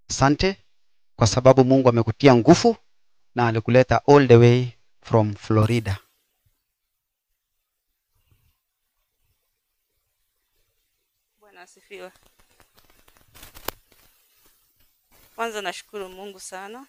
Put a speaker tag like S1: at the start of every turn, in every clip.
S1: asante kwa sababu mungu amekutia nguvu na alikuleta all the way from florida
S2: Bwana asifiwe. Kwanza nashukuru Mungu sana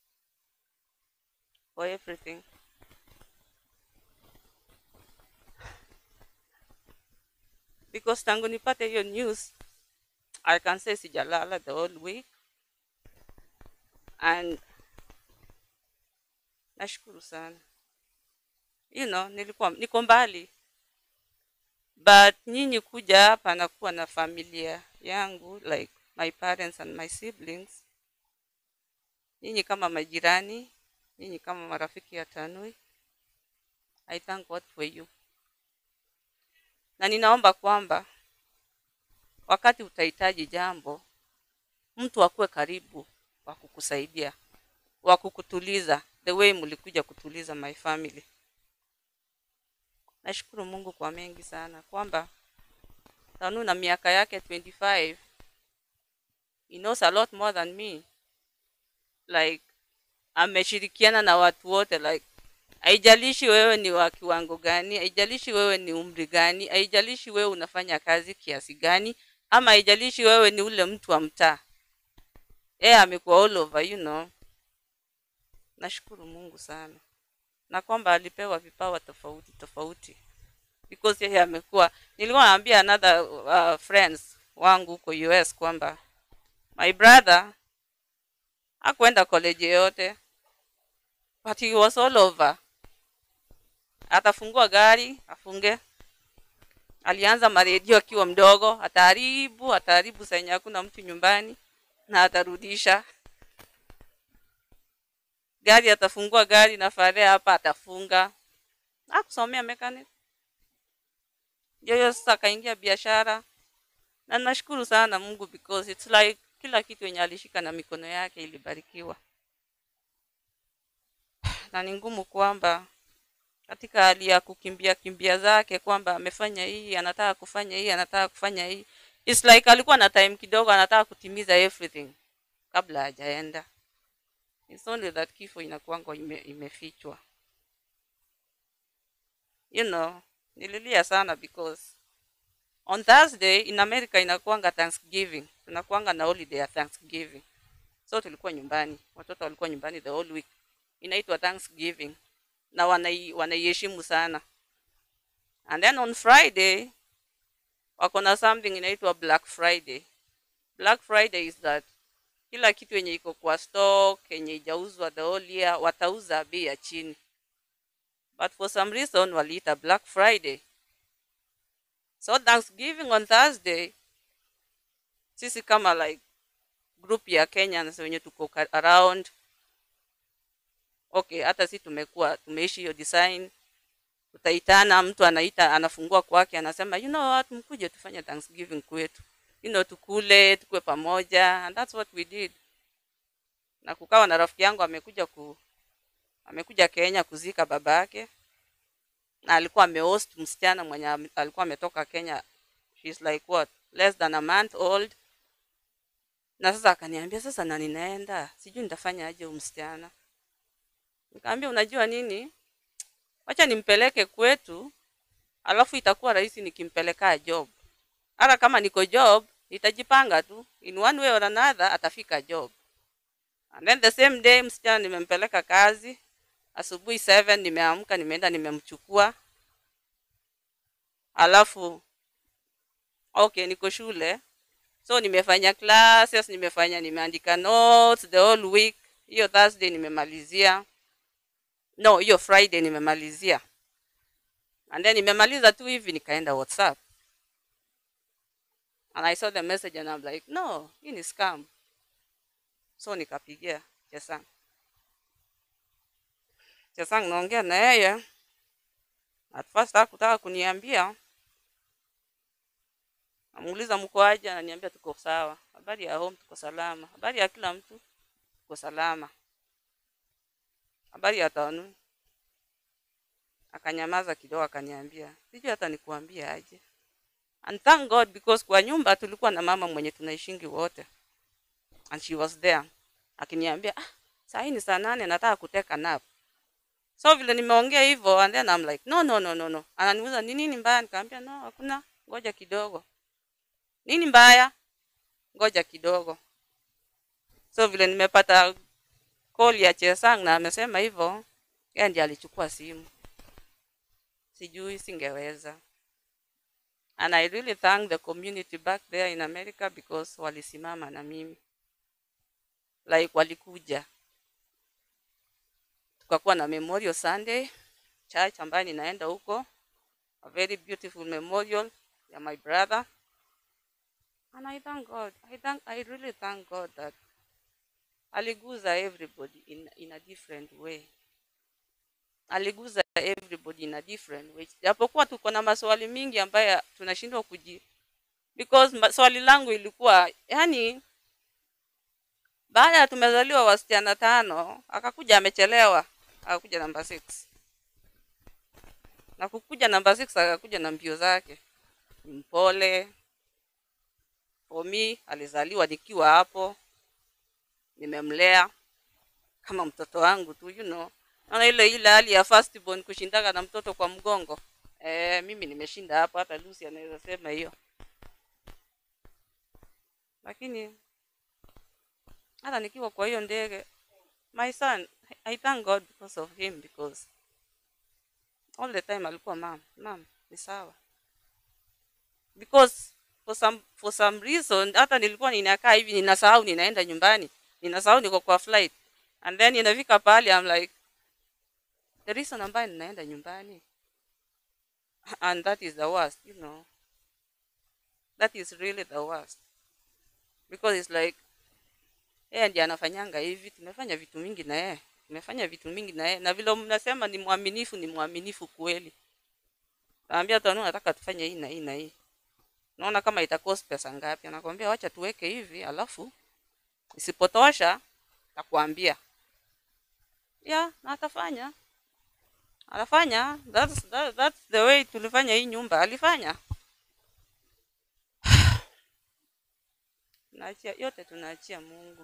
S2: for everything. Because tangu nipate hiyo news, I can say sijalala the whole week and nashukuru sana. You know, nilikuwa niko mbali but nyinyi kuja hapa na kuwa na familia yangu like my parents and my siblings nyinyi kama majirani nyinyi kama marafiki ya tanui i thank god for you na ninaomba kwamba wakati utahitaji jambo mtu akuwe karibu wa kukusaidia wa kukutuliza the way mlikuja kutuliza my family nashukuru mungu kwa mengi sana kwamba tanu na miaka yake 25 he knows a lot more than me like ameshirikiana na watu wote like haijalishi wewe ni wa kiwango gani haijalishi wewe ni umri gani haijalishi wewe unafanya kazi kiasi gani ama haijalishi wewe ni ule mtu wa mtaa yeye amekuwa all over you know nashukuru mungu sana na kwamba alipewa vipawa tofauti tofauti because yeye amekuwa nilikuwa naambia another uh, friends wangu huko us kwamba my brother hakuenda college yoyote but he was all over atafungua gari afunge alianza maredio akiwa mdogo ataharibu ataharibu senye hakuna mtu nyumbani na atarudisha gari atafungua gari na fare hapa atafunga akusomea mechanic yoyo sasa akaingia biashara na nashukuru sana mungu because it's like kila kitu yenye alishika na mikono yake ilibarikiwa na ni ngumu kwamba katika hali ya kukimbia kimbia zake kwamba amefanya hii anataka kufanya hii anataka kufanya hii It's like alikuwa na time kidogo anataka kutimiza everything kabla hajaenda It's only that kifo inakuanga ime, imefichwa you know nililia sana because on thursday in america inakuanga thanksgiving tunakuanga na holiday ya thanksgiving so tulikuwa nyumbani watoto walikuwa nyumbani the whole week inaitwa thanksgiving na wanai- wanaiheshimu sana and then on friday wako na something inaitwa black friday black friday is that kila kitu yenye iko kwa stock yenye ijauzwa the whole year watauza bei ya chini but for some reason waliita black friday so thanksgiving on thursday sisi kama like group ya kenyans wenye tuko ka- around okay hata si tumekuwa tumeishi hiyo design tutaitana mtu anaita anafungua kwake anasema you know what mkuje tufanye thanksgiving kwetu you know tukule tukue pamoja and that's what we did na kukawa na rafiki yangu amekuja ku amekuja kenya kuzika baba yake na alikuwa amehost msichana mwenye ame- alikuwa ametoka kenya she's like what less than a month old na sasa akaniambia sasa na ninaenda sijui nitafanya aje huyu msichana nikaambia unajua nini wacha nimpeleke kwetu alafu itakuwa rahisi nikimpeleka job hata kama niko job nitajipanga tu in one way or another atafika job and then the same day msichana nimempeleka kazi asubuhi 7 nimeamka nimeenda nimemchukua alafu okay niko shule so nimefanya classes nimefanya nimeandika notes the whole week hiyo thursday nimemalizia no hiyo friday nimemalizia and then nimemaliza tu hivi nikaenda whatsapp and i saw the message and I'm like no hii ni scam so nikapigia chesang chesang naongea na yeye at first hakutaka kuniambia namuuliza mko aje ananiambia tuko sawa habari ya home tuko salama habari ya kila mtu tuko salama habari ya tanu akanyamaza kidogo akaniambia sijui hata nikuambie aje and thank god because kwa nyumba tulikuwa na mama mwenye tunaishingi wote and she was there akiniambia ah, saa hii ni saa nane nataka kuteka nap so vile nimeongea hivyo and then I'm like no no no no no ananiuliza ni nini mbaya nikamwambia no hakuna ngoja kidogo nini mbaya ngoja kidogo so vile nimepata call ya Chesang na amesema hivyo yeye ndiye alichukua simu sijui singeweza and I really thank the community back there in America because walisimama na mimi like walikuja tukakuwa na memorial Sunday church ambayo ninaenda huko a very beautiful memorial ya my brother and I thank God I thank I really thank God that aliguza everybody in, in a different way aliguza everybody in a different way japokuwa tuko na maswali mingi ambayo tunashindwa kuji because ma- swali langu ilikuwa yani baada ya tumezaliwa wasichana tano akakuja amechelewa akakuja namba six na kukuja namba six akakuja na mbio zake ni mpole for me alizaliwa nikiwa hapo nimemlea kama mtoto wangu tu you know naona ile ile hali ya first born kushindana na mtoto kwa mgongo eh, mimi nimeshinda hapo hata Lucy anaweza sema hiyo lakini hata nikiwa kwa hiyo ndege my son I thank God because of him because all the time alikuwa mam mam ni sawa because for some for some reason hata nilikuwa ninakaa hivi ninasahau ninaenda nyumbani ninasahau niko kwa flight and then inafika pale I'm like the reason ambayo ninaenda nyumbani and that is the worst you know that is really the worst because it's like yeye ndiye anafanyanga hivi tumefanya vitu mingi na yeye tumefanya vitu mingi na yeye na vile mnasema ni mwaminifu ni mwaminifu kweli naambia tanu nataka tufanye hii na hii na hii naona kama itakost pesa ngapi anakwambia wacha tuweke hivi alafu isipotosha takuambia yeah na atafanya anafanya that's, that, that's the way tulifanya hii nyumba alifanya tunaachia yote tunaachia mungu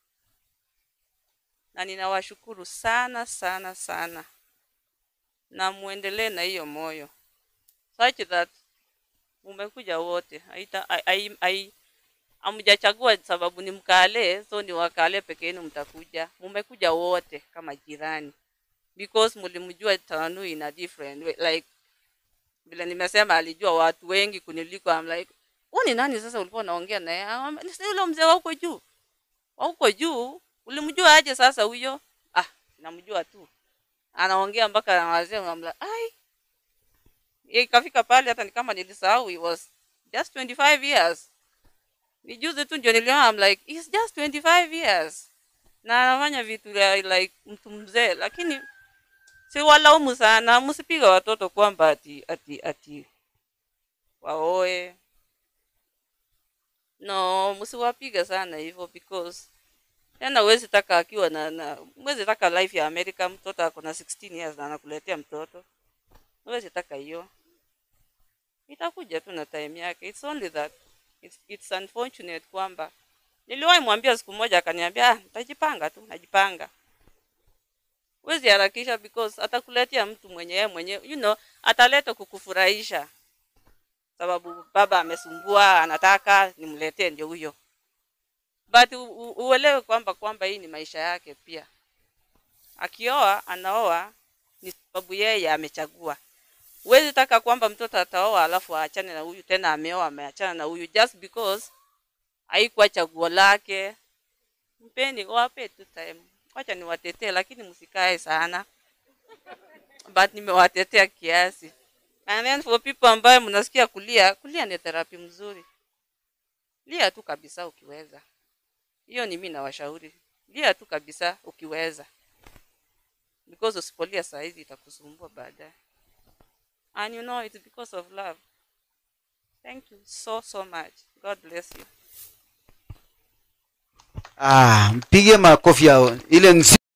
S2: na ninawashukuru sana sana sana na muendelee na hiyo moyo such that mumekuja wote haita ai- ai- ai- hamjachagua sababu ni mkale so ni wakale peke yenu mtakuja mumekuja wote kama jirani because mlimjua tanu in a different way like vile nimesema alijua watu wengi kuniliko I'm like wewe ni nani sasa ulikuwa unaongea naye Ah, ni si yule mzee wa huko juu wa huko juu ulimjua aje sasa huyo ah namjua tu anaongea mpaka na wazee I'm like ai Ye, ikafika pale hata ni kama nilisahau he was just 25 years ni juzi tu ndio niliona I'm like he's just 25 years na anafanya vitu ya like mtu mzee lakini si walaumu sana msipiga watoto kwamba ati ati ati waoe no msiwapiga sana hivyo because tena huwezi taka akiwa na, na huwezi taka life ya America mtoto ako na 16 years na anakuletea mtoto huwezi taka hiyo itakuja tu na time yake it's only that it's, it's unfortunate kwamba niliwahi mwambia siku moja akaniambia ah, nitajipanga tu najipanga huwezi harakisha because atakuletea mtu mwenye yeye mwenyewe you know ataleta kukufurahisha sababu baba amesumbua anataka nimletee ndio huyo but u, u, uelewe kwamba kwamba hii ni maisha yake pia akioa anaoa ni sababu yeye amechagua huwezi taka kwamba mtoto ataoa alafu aachane na huyu tena ameoa ameachana na huyu just because haikuwa chaguo lake mpeni wape tu time wacha niwatetee lakini msikae sana but nimewatetea kiasi and then for people ambayo mnasikia kulia kulia ni therapy mzuri lia tu kabisa ukiweza hiyo ni mimi nawashauri lia tu kabisa ukiweza because usipolia saa hizi itakusumbua baadaye and you know it's because of love thank you so so much god bless you
S1: ah, mpige makofi yao ile nzi